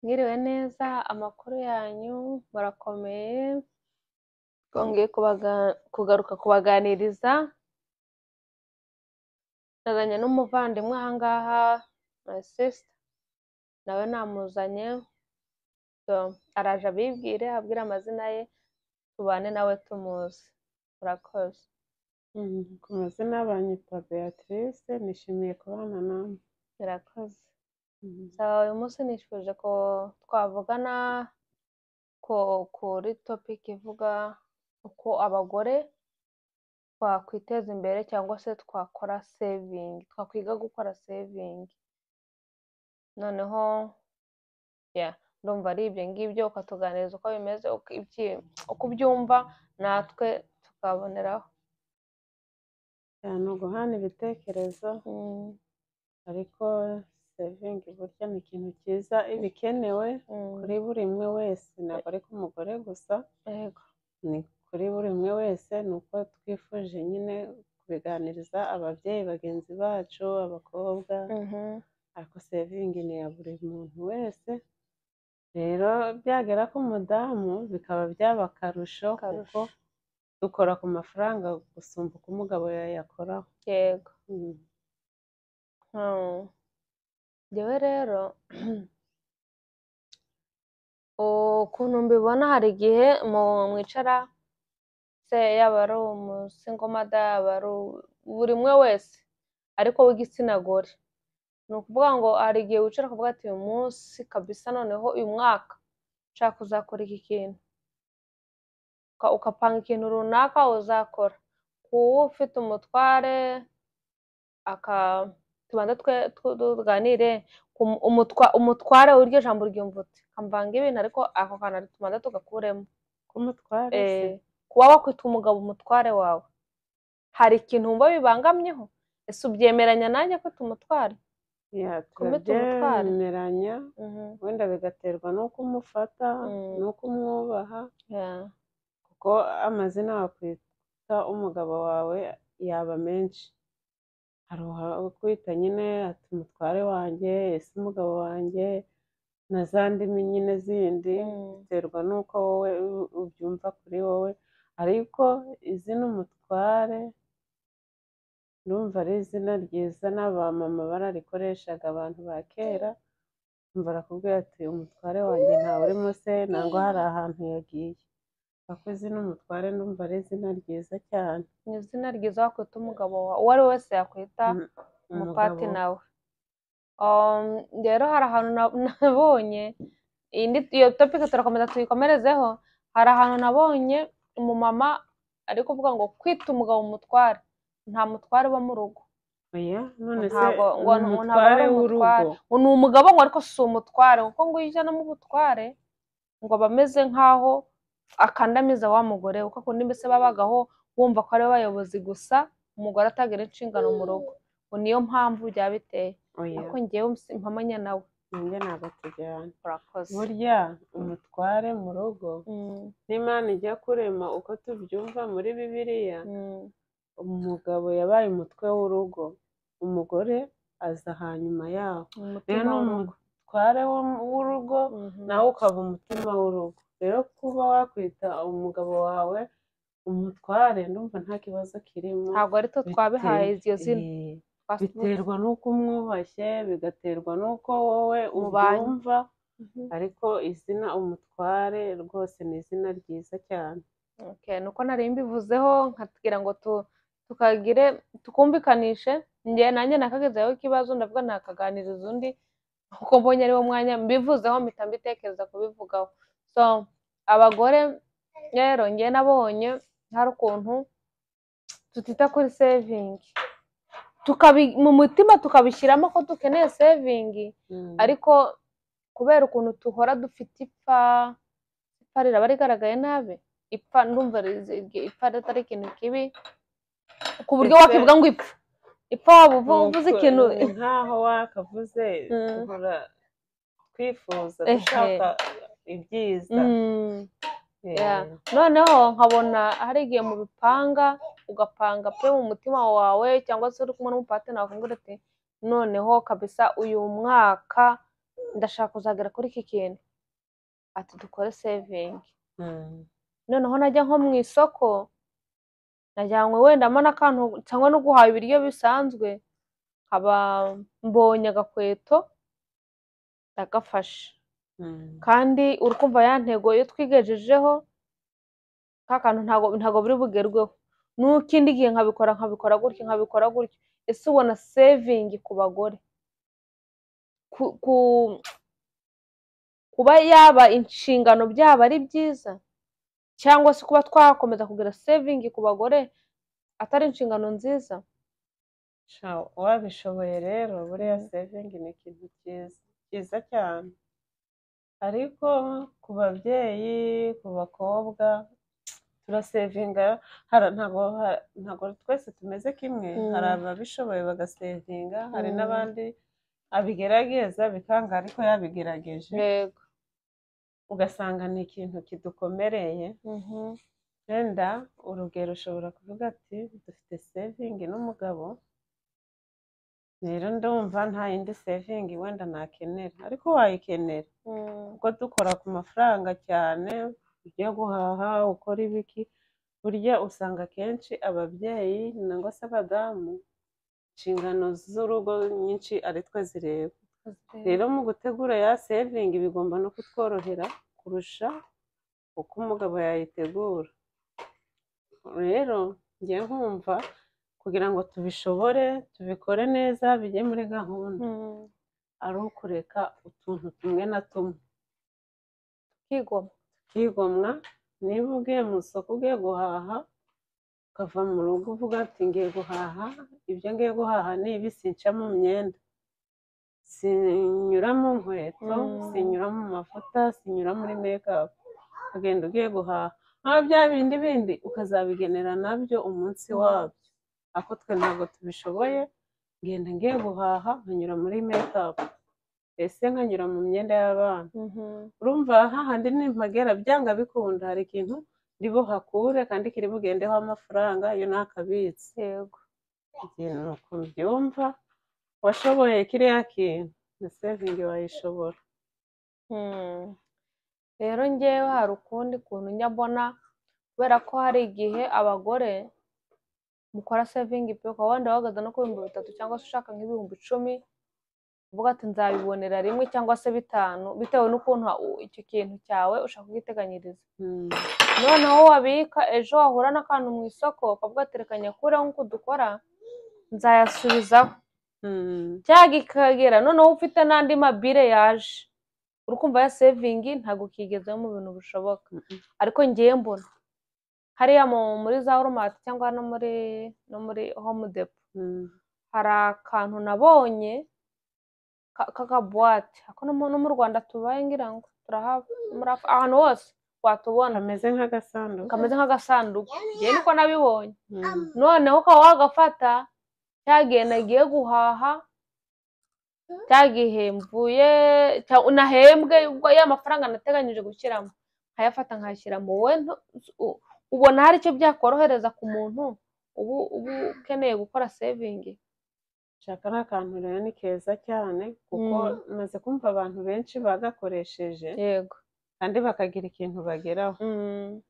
Mwiriwe neza, amakuru yanyu murakomeye, twongeye kugaruka kubaganiriza, nazanye n'umuvandimwe aha ngaha, my sister, nawe namuzanye, araje abibwire, ababwire amazina ye, tubane nawe tumuzi, murakoze. Ku mazina banyitwa Beatrice, nishimiye kubana namwe. Murakoze. Mhm. So, uyu munsi nifuje ko twavugana ku kuri topic ivuga uko abagore twakwiteza imbere cyangwa se twakora saving, twakwiga gukora saving. Noneho yeah, ndumva ari ibyo ngibyo ukatuganiriza uko bimeze, uko ibyi- uko ubyumva, natwe tukaboneraho. Cyane uguhana ibitekerezo, Mm, ariko saving burya ni ikintu cyiza, iba ikenewe mm, kuri buri umwe wese, ntabwo ari ku mugore gusa, yego. ni kuri buri umwe wese, ni uko twifuje nyine kubiganiriza ababyeyi bagenzi bacu, abakobwa, Mhm, ariko sevingi ni iya buri muntu wese, rero byagera ku mudamu bikaba byaba akarusho Akarusho. kuko dukora ku mafaranga gusumba uko umugabo yayakoraho. Yego. Mm. Hmm. Njyewe rero ukuntu mbibona hari igihe mu- mwicara se yaba ari umusingomoda yaba ari u- buri umwe wese ariko w'igitsina gore ni ukuvuga ngo hari igihe wicara ukavuga ati uyu munsi kabisa noneho uyu mwaka nshaka kuzakora iki kintu Uka- ugapanga ikintu runaka uzakora ku wo ufite umutware aka tubanza twe tu- tuganire ku mu- umutwa- umutware w'iryo jambo ryumva uti kamvanga ibintu ariko ako kantu tubanza tugakuremo k'umutware se Eh, kuba wakwita umugabo umutware wawe hari ikintu wumva bibangamyeho ese ubyemeranya nanjye kwita umutware Ya, kumwita umutware. turabyemeranya Mhm, wenda bigaterwa n'uko umufata Mm. n'uko umwubaha yeah, kuko amazina wakwita umugabo wawe yaba menshi hari ukwita nyine ati umutware wanjye ese umugabo wanjye na za ndimi nyine zindi mm, biterwa n'uko wowe u- ubyumva kuri wowe ariko izina umutware ndumva ari izina ryiza n'abamama bararikoreshaga abantu ba kera umva arakubwira ati umutware wanjye ntawe urimo se nangwa hari ahantu yagiye ako izina umutware ndumva ari izina ryiza cyane ni izina ryiza wakwita umugabo wawe uwo ari we wese yakwita Mm, umupati nawe Um, rero hari ahantu na- nabonye indi iyo topic turakomeza tuyikomerezeho hari ahantu nabonye umumama ari kuvuga ngo kwita umugabo umutware nta mutware uba mu rugo oya none se Ntabwo ngo ni ntabwo ari umutware umutware. w'urugo ngo ni umugabo ngo ariko si umutware kuko ngo iyo ujyanamo ubutware ngo aba ameze nk'aho akandamiza wa mugore kuko kundi mbese babagaho bumva ko ari we bayobozi gusa umugore atagira inshingano mu rugo ngo niyo mpamvu byaba biteye oya ariko ngewe mpamanya nawe nanjye ntabwo tujyana urakoze burya umutware mu rugo Mm, n'imana ijya kurema uko tubyumva muri bibiliya mm, umugabo yabaye umutwe w'urugo umugore aza hanyuma yaho umutima rero ni w'urugo umutware wo- w'urugo Mhm. nawe ukaba umutima w'urugo rero kuba wakwita umugabo wawe umutware ndumva nta kibazo kirimo ntabwo ari twe twabihaye iryo zina Eh, Twas- biterwa n'uko umwubashye bigaterwa n'uko wowe Mubanye. ubyumva Mhm. ariko izina umutware rwose ni izina ryiza cyane Okay, nuko nari mbivuzeho nkatubwira ngo tu- tukagire tukumvikanishe njye nanjye nakagezeho ikibazo ndavuga nakaganiriza undi kuko mbonye ari wo mwanya mbivuzeho mpita mbitekereza kubivugaho so abagore rero njye nabonye hari ukuntu tutita kuri sevingi tukabi mu mutima tukabishyiramo ko dukeneye sevingi ariko kubera ukuntu duhora dufite ipfa ipfa riraba rigaragaye nabi ipfa ndumva rizi- ipfa ritari ikintu kibi ku buryo Ese- wakivuga ngo ipfa ipfa waba uvu- uvuze Nuko- ikintu ni nkaho wakavuze Mm. duhora twifuza Ehe. dushaka ibyiza Mm, Eh, yeah. noneho nkabona hari igihe mu bipanga ugapanga pe mu mutima wawe cyangwa se uri kumwe n'umupatena wavuga ati noneho kabisa uyu mwaka ndashaka kuzagera kuri iki kintu ati dukore sevingi noneho najya nko mu isoko najyanywe wenda mo n'akantu cyangwa no guhaha ibiryo bisanzwe nkaba mbonye agakweto ndagafashe kandi uri kumva ya ntego iyo twigejejeho ka kantu ntago ntago buri bugerweho n'ikindi gihe nkabikora nkabikora gutya nkabikora gutya ese ubona sevingi ku bagore ku- ku- kuba yaba inshingano byaba ari byiza cyangwa se kuba twakomeza kugira sevingi ku bagore atari inshingano nziza Sha, wabishoboye rero buriya sevingi ni ikintu cyiza cyiza cyane ariko ku babyeyi ku bakobwa turasevinga hara- ntago ha- ntago twese tumeze kimwe Mm. hari ababishoboye bagasevinga hari Mm. n'abandi abigerageza bikanga ariko yabigerageje yego ugasanga ni ikintu kidukomereye wenda urugero ushobora kuvuga ati dufite sevingi n'umugabo rero ndumva nta yindi sevingi wenda nakenera ariko wayikenera kuko dukora ku mafaranga cyane ujya guhaha ukora ibiki burya usanga akenshi ababyeyi nangwa se abadamu inshingano z'urugo nyinshi ari twe zireba rero mu gutegura ya sevingi bigomba no kutworohera kurusha uko umugabo yayitegura rero njye nkumva kugira ngo tubishobore tubikore neza bijye muri gahunda Mhm. ari ukureka utuntu tumwe na tumwe Kigoma. tukigomwa niba ugiye mu isoko ugiye guhaha ukava mu rugo uvuga ati ngiye guhaha ibyo ngiye guhaha ni ibi sinca mu myenda sinyura mu nkweto Mm. sinyura mu mavuta sinyura muri mekapu ukagenda ugiye guhaha nkaho bya bindi bindi ukazabigenera nabyo umunsi wabyo ariko twe ntabwo tubishoboye ngenda ngiye guhaha nkanyura muri mekapu ese nkanyura mu myenda y'abana urumva hahandi nimpagera byanga bikunda hari ikintu ribuhakure kandi kiri bugendeho amafaranga iyo ni akabitsi Yego. ikintu uko mbyumva washoboye kiriya kintu na sevingi wayishobora Mhm. rero ngewe hari ukundi kuntu njya mbona kubera ko hari igihe abagore mukora sevingi pe ukaba wenda wahagaze no ku bihumbi bitatu cyangwa se ushaka nk'ibihumbi icumi uvuga ati nzabibonera rimwe cyangwa se bitanu bitewe n'ukuntu ha- icyo kintu cyawe ushaka kugiteganyiriza Mm, noneho wabika ejo wahura n'akantu mu isoko ukavuga ati reka nyakureho nk'uko dukora nzayasubizaho mm, cyaga ikagera noneho ufite n'andi mabire yaje uri kumva ya sevingi ntabwo ukigezemo mu bintu bishoboka mm, ariko ngiye mbona hariya mu- muri za oromati cyangwa no muri no muri home depo mm, hari akantu nabonye ka- k'akabuwate ako no mu- no mu rwanda tubaye ngira ngo turahaba muri Af- ahantu hose watubona kameze nk'agasanduku kameze nk'agasanduku njyewe niko nabibonye Mm, noneho ukaba wagafata cya gihe nagiye guhaha cya gihe mvuye cya- nahembwe ubwo ya mafaranga nateganyije gushyiramo nkayafata nkayashyiramo wowe ntu- u- ubona hari icyo byakorohereza ku muntu ubu ubu ukeneye gukora sevingi shaka ni akantu rero ni keza cyane kuko Mm. maze kumva abantu benshi bagakoresheje yego kandi bakagira ikintu bageraho Mm,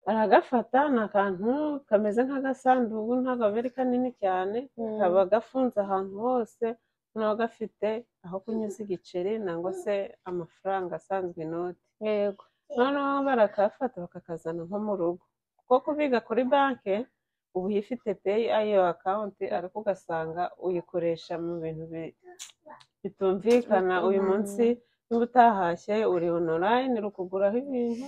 aragafata ni akantu kameze nk'agasanduku ntabwo aba ari kanini cyane mm, kaba gafunze ahantu hose noneho gafite aho kunyuza igiceri nangwa se amafaranga asanzwe inoti yego noneho barakafata bakakazana nko mu rugo kuko kubiga kuri banki uba uyifite peyi ayo akawunti ariko ugasanga uyikoresha mu bintu bi- bitumvikana uyu munsi niba utahashye uri onorayini uri kuguraho ibintu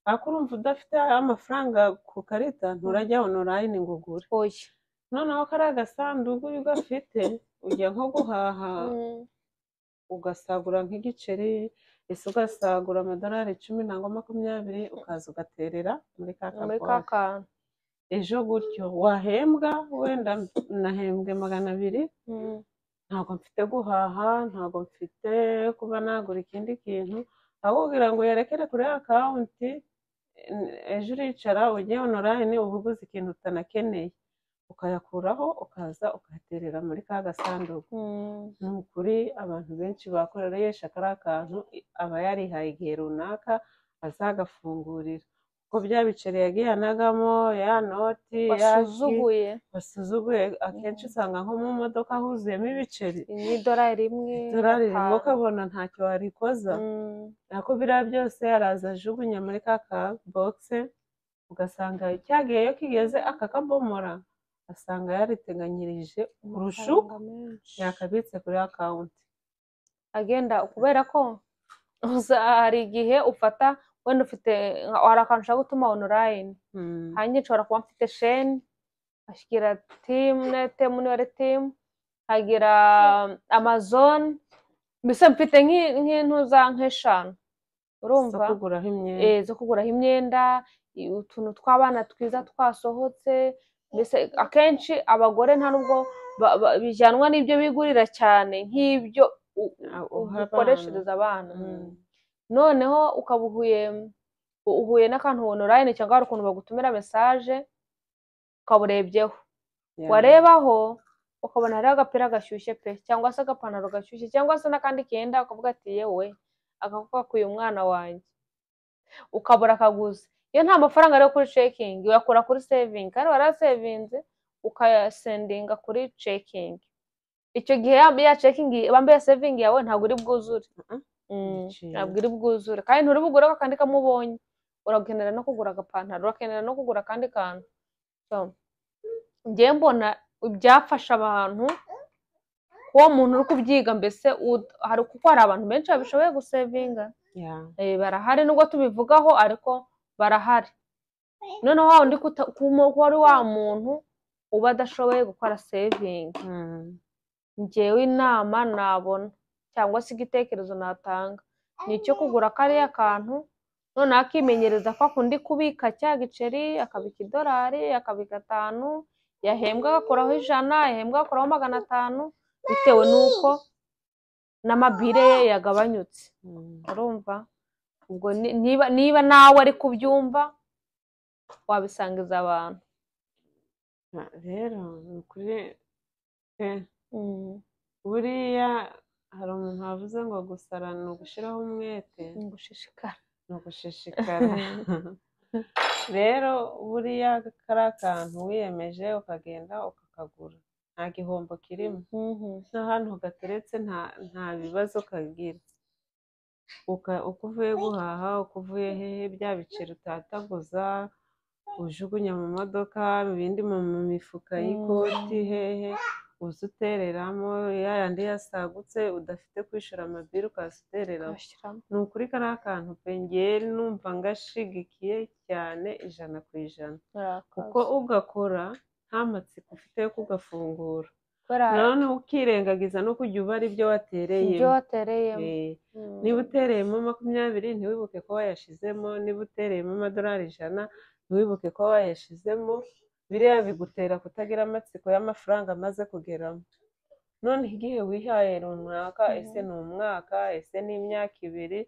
ariko urumva udafite amafaranga ku karita nturajya onorayini ngo ugure oya noneho kariya gasanduku iyo ugafite ujya nko guhaha Mm, ugasagura nk'igiceri ese ugasagura amadolari icumi nangwa makumyabiri ukaza ugaterera muri ka muri ka kabuwate kantu ejo gutyo wahembwa wenda nahembwe magana abiri Mm, ntabwo mfite guhaha ntabwo mfite kuba nagura ikindi kintu aho kugira ngo uyerekere kuri akawunti ejo uricara ujye onorayini uba uguze ikintu utanakeneye ukayakuraho ukaza ukayaterera muri ka gasanduku Mm. ni ukuri abantu benshi bakoresha kariya kantu aba yarihaye igihe runaka azagafungurira kuko bya biceri yagihanagamo ya noti ya ki- wasuzuguye basuzuguye akenshi usanga nko mu modoka huzuyemo ibiceri n'idorari rimwe dorari rimwe gatanu. ukabona ntacyo warikoza Mm. ariko biriya byose araza ajugunya muri ka kabogisi ugasanga cyagiyeyo kigeze akakabomora asanga yariteganyirije kurusha uko Amafaranga menshi. yakabitse kuri akawunti agenda kubera ko uza hari igihe ufata wenda ufite nka- hari akantu ushaka gutuma onorayini Mm. hanyuma nshobora kuba mfite sheni ashyira timune temune wari timu hagira amazone mbese mfite nk'i- nk'intu za nk'eshanu urumva zo kuguraho imyenda eh, zo kuguraho imyenda i- utuntu tw'abana twiza twasohotse mbese akenshi abagore nta nubwo ba- ba- bijyanwa n'ibyo bigurira cyane nk'ibyo u- Ah, u- uha ukoreshereza abana Mm. noneho ukaba uhuye u- uhuye n'akantu onorayini cyangwa hari ukuntu bagutumira mesaje ukaba urebyeho Yeah. warebaho ukabona hariho agapira gashyushye pe cyangwa se agapantaro gashyushye cyangwa se n'akandi kenda ukavuga ati yewe akakubakuye umwana wanjye ukabura akaguzi iyo nta mafaranga ari kuri cekingi uyakura kuri sevingi kandi warasevinze ukayasendinga kuri cekingi icyo gihe ya ya cekingi bambaye sevingi yawe ntabwo uri bwuzure Mhm. Mm, Biciye. ntabwo iri bwuzure kandi nturi bugure ako kandi kamwe ubonye urakenera no kugura agapantaro urakenera no kugura akandi kantu So, njyewe mbona byafasha abantu kuba umuntu uri kubyiga mbese ud- hari kuko hari abantu benshi babishoboye gusevinga Yeah. Eh, barahari nubwo tubivugaho ariko barahari noneho wa wundi kuta- kuma- kuba ari wa muntu uba adashoboye gukora sevingi Mm. njyewe inama nabona cyangwa se igitekerezo natanga ni icyo kugura kariya kantu noneho akimenyereza ko akundi kubika cya giceri akabika idolari akabika atanu yahembwa agakuraho ijana yahembwa agakuraho magana atanu bitewe n'uko n'amabire ye yagabanyutse Mm. urumva ubwo ni- niba niba nawe ari kubyumva wabisangiza abantu Ah, rero ni ukuri pe buriya hari umuntu wavuze ngo gusara ni ugushiraho umwete ni ugushishikara ni ugushishikara rero buriya kari akantu wiyemeje ukagenda ukakagura nta gihombo kirimo n'ahantu gateretse nta nta bibazo kagira Uka- uko uvuye guhaha uko uvuye hehe bya biceri utataguza ujugunya mu modoka ibindi mu mu mifuka y'ikoti hehe uza utereramo ya yandi yasagutse udafite kwishyura amabiri ukaza utereramo Ugashyiramo. ni ukuri kariya kantu pe njyewe numva ngashigikiye cyane ijana ku ijana kuko Kuko- ugakora nta matsiko ufite yo kugafungura kubera nanone ukirengagiza no kujya ubara ibyo watereye ibyo watereyemo niba utereyemo makumyabiri ntiwibuke ko wayashizemo niba utereyemo amadolari ijana ntiwibuke ko wayashizemo biriya bigutera kutagira amatsiko y'amafaranga amaze kugeramo none igihe wihaye runaka Mhm. ese ni umwaka ese ni imyaka ibiri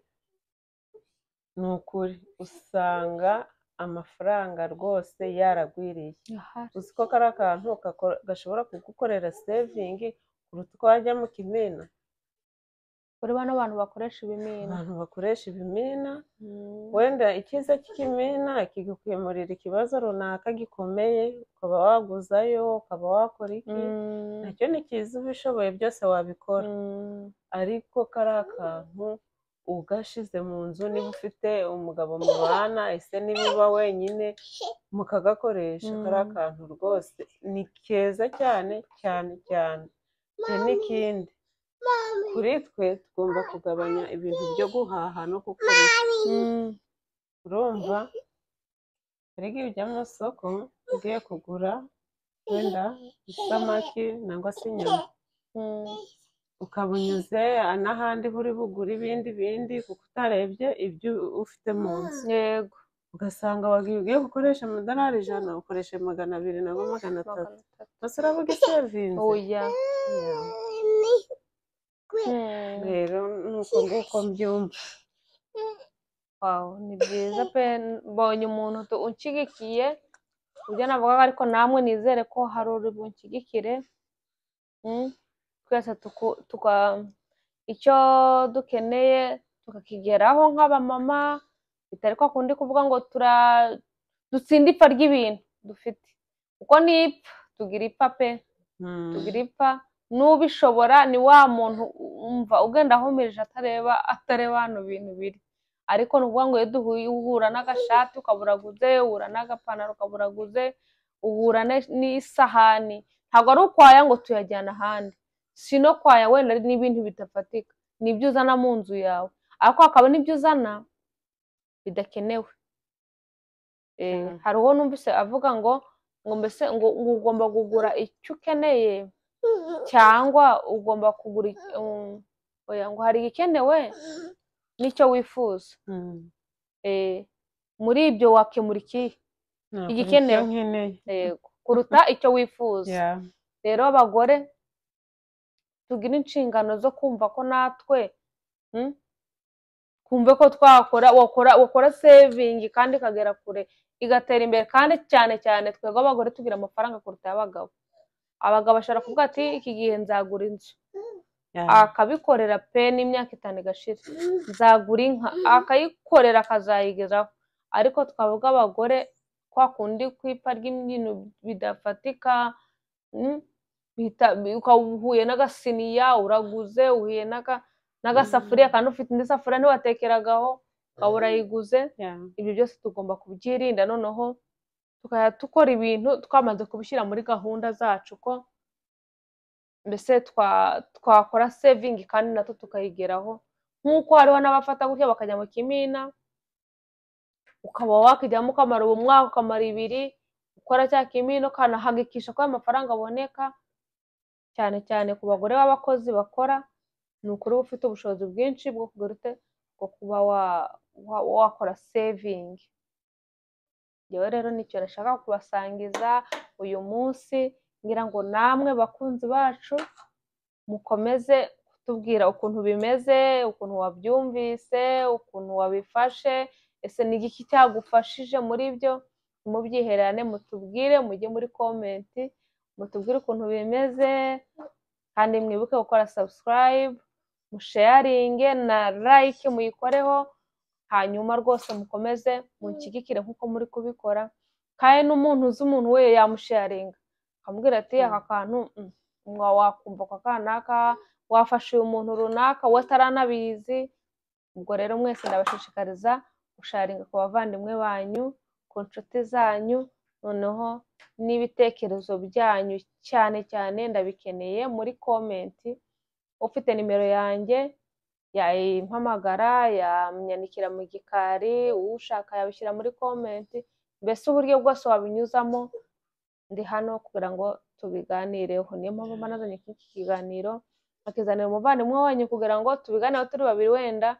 ni ukuri usanga amafaranga rwose yaragwiriye Ahari. uzi ko kari akantu gakora- gashobora kugukorera sevingi kuruta uko wajya mu kimina kuri bano bantu bakoresha ibimina abantu bakoresha ibimina Mm. wenda icyiza cy'ikimina kigukemurira ikibazo runaka gikomeye ukaba waguzayo ukaba wakora iki Mm. nacyo ni cyiza ubishoboye byose wabikora Mm. ariko kari akantu ugashize mu nzu niba ufite umugabo mubana ese niba uba wenyine mukagakoresha Mm. kari akantu rwose ni keza cyane cyane cyane hari n'ikindi kuri twe tugomba kugabanya ibintu byo guhaha no gukoresha Mm. urumva hari igihe ujya mu isoko ugiye kugura wenda isamaki nangwa se inyama Mm. ukaba unyuze n'ahandi uri bugure ibindi bindi kuko utarebye ibyo ufite mu nzu yego ugasanga wagiye ugiye gukoresha amadolari ijana ukoreshe magana abiri nangwa magana atatu magana atatu. gusa uravuga isevinze oya Yeah. Mm. rero ni uko nguko mbyumva Wow, ni byiza pe mbonye umuntu tu- unshyigikiye ibyo navugaga ariko namwe nizere ko hari uri bunshyigikire mm, twese tuku- tuka icyo dukeneye tukakigeraho nk'abamama bitari kwa kundi kuvuga ngo tura dutsinda ipfa ry'ibintu dufite kuko ni ipfa tugira ipfa pe tugira ipfa n'ubishobora ni wa muntu umva ugenda ahumirije atareba atareba hano bintu biri ariko ni ukuvuga ngo iyo duhuye uhura n'agashati ukaburaguze uhura n'agapantaro ukaburaguze uhura ne- n'isahani ntabwo ari ukwaya ngo tuyajyana ahandi si no kwaya wenda ari n'ibintu bidafatika ni ibyo uzana mu nzu yawe ariko hakaba n'ibyo uzana bidakenewe Eh, Mm. hari uwo numvise avuga ngo ngo mbese ngo ngo ugomba kugura icyo ukeneye cyangwa ugomba kugura ic- um, oya, ngo hari igikenewe n'icyo wifuza Eh, muri ibyo wakemura ikihe Igikenewe. nkeneye Yego. kuruta icyo wifuza Yeah. rero abagore tugira inshingano zo kumva ko natwe mm, twumve ko twakora wakora wakora sevingi kandi ikagera kure igatera imbere kandi cyane cyane twebwe abagore tugira amafaranga kuruta ay'abagabo abagabo bashobora kuvuga ati iki gihe nzagura inzu Yeah. akabikorera pe n'imyaka itanu igashira nzagura inka akayikorera akazayigezaho ariko twavuga abagore kwa kundi kwipfa ry'imbyino bidafatika mm, bita- bi- ukaba uhuye n'agasiniya uraguze uhuye n'aga- n'agasafuriya kandi ufite indi safuriya ntiwatekeragaho ukaba urayiguze Yeah. ibyo byose tugomba kubyirinda noneho tukajya dukora ibintu twamaze kubishyira muri gahunda zacu ko mbese twa- twakora sevingi kandi natwo tukayigeraho nk'uko hariho n'abafata gutya bakajya mu kimina ukaba wakijyamo ukamara ubu mwaka ukamara ibiri ukora cya kimina ukanahagikisha ko amafaranga aboneka cyane cyane ku bagore b'abakozi bakora ni ukuri uba ufite ubushobozi bwinshi bwo kugura ute- bwo kuba wa- wa- wakora sevingi yewe rero nicyo nashaka kubasangiza uyu munsi ngira ngo namwe bakunzi bacu mukomeze kutubwira ukuntu bimeze ukuntu wabyumvise ukuntu wabifashe ese ni iki cyagufashije muri byo mubyihererane mutubwire mujye muri komenti mutubwire ukuntu bimeze kandi mwibuke gukora subscribe musheyaringe na like muyikoreho hanyuma rwose mukomeze munshyigikire nk'uko muri kubikora kandi n'umuntu uzi umuntu we yamusheyaringa akamubwira ati Mm. aka kantu mm, mwa wakumva aka kanaka wafasha uyu muntu runaka we ataranabizi ubwo rero mwese ndabashishikariza gusharinga ku bavandimwe banyu ku nshuti zanyu noneho n'ibitekerezo byanyu cyane cyane ndabikeneye muri komenti ufite nimero yanjye yayimpamagara yamyandikira mu gikari ushaka yabishyira muri komenti mbese uburyo bwose wabinyuzamo ndi hano kugira ngo tubiganireho niyo mpamvu mba nazanye iki kiganiro akizanira umuvandimwe wanyu kugira ngo tubiganireho turi babiri wenda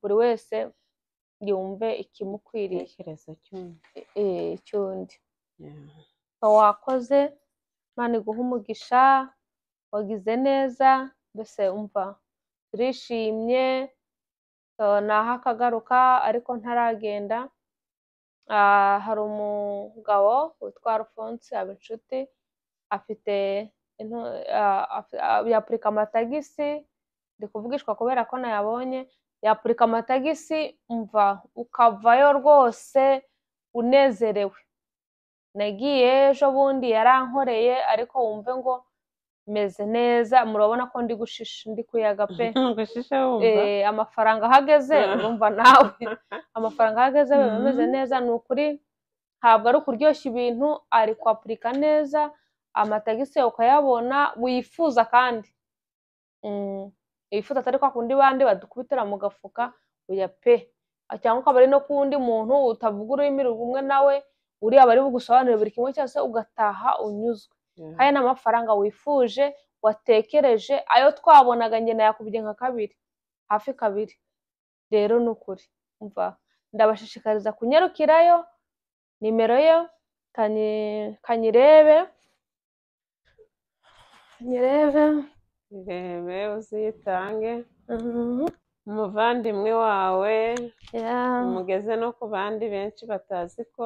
buri wese yumve ikimukwiriye Igitekerezo cyumwe. eh, cy'undi Yeah. So, wakoze imana iguha umugisha wagize neza mbese umva turishimye so, naho akagaruka ariko ntaragenda Ah, hari umugabo witwa Alphonse Habinshuti afite intu- ah, af- ah, yapurika amatagisi ndi kuvugishwa kubera ko nayabonye yapurika amatagisi umva ukavayo rwose unezerewe nagiye ejo bundi yarankoreye ariko wumve ngo meze neza murabona ko ndi gushisha ndi kuyaga pe Gushisha wumva. Eh, amafaranga ahageze Ah. urumva nawe amafaranga ahageze biba Mhm. bimeze neza ni ukuri ntabwo ari ukuryoshya ibintu ari kwapurika neza amatagisi yawe ukayabona wifuza kandi Mm, wifuza atari kwa kundi bandi badukubitira mu gafuka oya pe cyangwa ukaba ari no ku wundi muntu utavuga ururimi rumwe nawe uriya bari bugusobanurire buri kimwe cyose ugataha unyuzwe Yeah. hari n'amafaranga wifuje watekereje ayo twabonaga njye nayakubye nka kabiri hafi kabiri rero ni ukuri umva ndabashishikariza kunyarukirayo nimero yo kanyi- kanyirebe kanyirebe Irebe uzitange. mhm, Umuvandimwe wawe ya, umugeze no ku bandi benshi batazi ko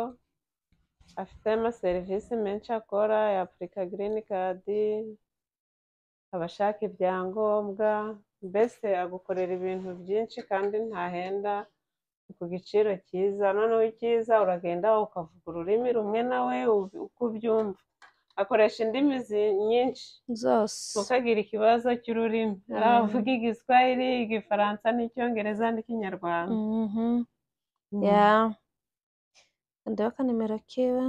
afite amaserivisi menshi akora ya Afurika Girini Kadi, abashaka ibyangombwa, mbese agukorera ibintu byinshi kandi ntahenda ni ku giciro cyiza, noneho icyiza uragenda ukavuga ururimi rumwe nawe ubi- uko ubyumva, akoresha indimi zi- nyinshi zose ntukagire ikibazo cy'ururimi, Mhm. yaba avuga Igiswahili, Igifaransa n'Icyongereza n'Ikinyarwanda. Mhm. Mhm. ya kandaho akanimero kiwe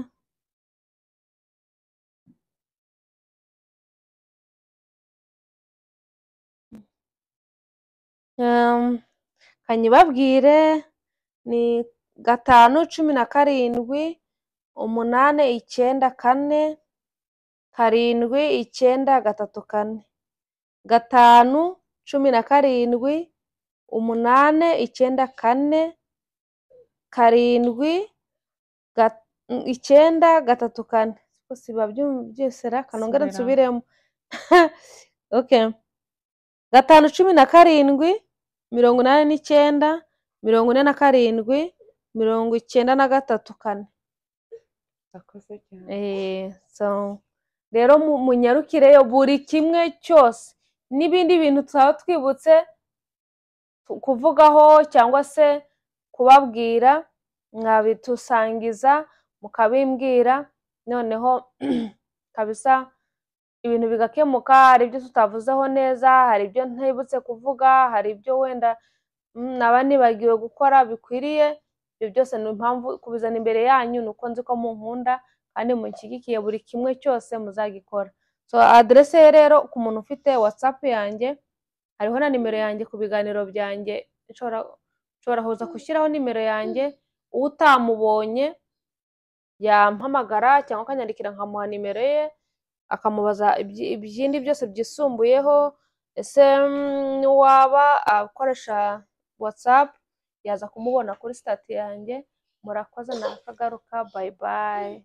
Um, kanyibabwire ni gatanu cumi na karindwi umunane icyenda kane karindwi icyenda gatatu kane gatanu cumi na karindwi umunane icyenda kane karindwi ga- mm, icyenda gatatu kane Siko siba byum- byose ra kanongere nsubiremo Subiramo. okay gatanu cumi na karindwi mirongo inani n'icyenda mirongo ine na karindwi mirongo icyenda na gatatu kane Urakoze cyane. Eh, so rero mu- munyarukireyo buri kimwe cyose n'ibindi bintu twaba twibutse tu- kuvugaho cyangwa se kubabwira mwabitusangiza mukabimbwira noneho kabisa ibintu bigakemuka hari ibyo tutavuzeho neza hari ibyo ntibutse kuvuga hari ibyo wenda mm, naba nibagiwe gukora bikwiriye ibyo byose ni impamvu kubizana imbere yanyu ni uko nzi ko munkunda kandi munshyigikiye buri kimwe cyose muzagikora so aderese ye rero ku muntu ufite watsapu yanjye hariho na nimero yanjye ku biganiro byanjye nshobora nshobora kuza gushyiraho nimero yanjye utamubonye yampamagara cyangwa akanyandikira nkamuha nimero ye akamubaza ibyi- ibyindi byose byisumbuyeho ese mm, niwaba akoresha watsapu yaza kumubona kuri sitati yanjye murakoze ntakagaruka bayi bayi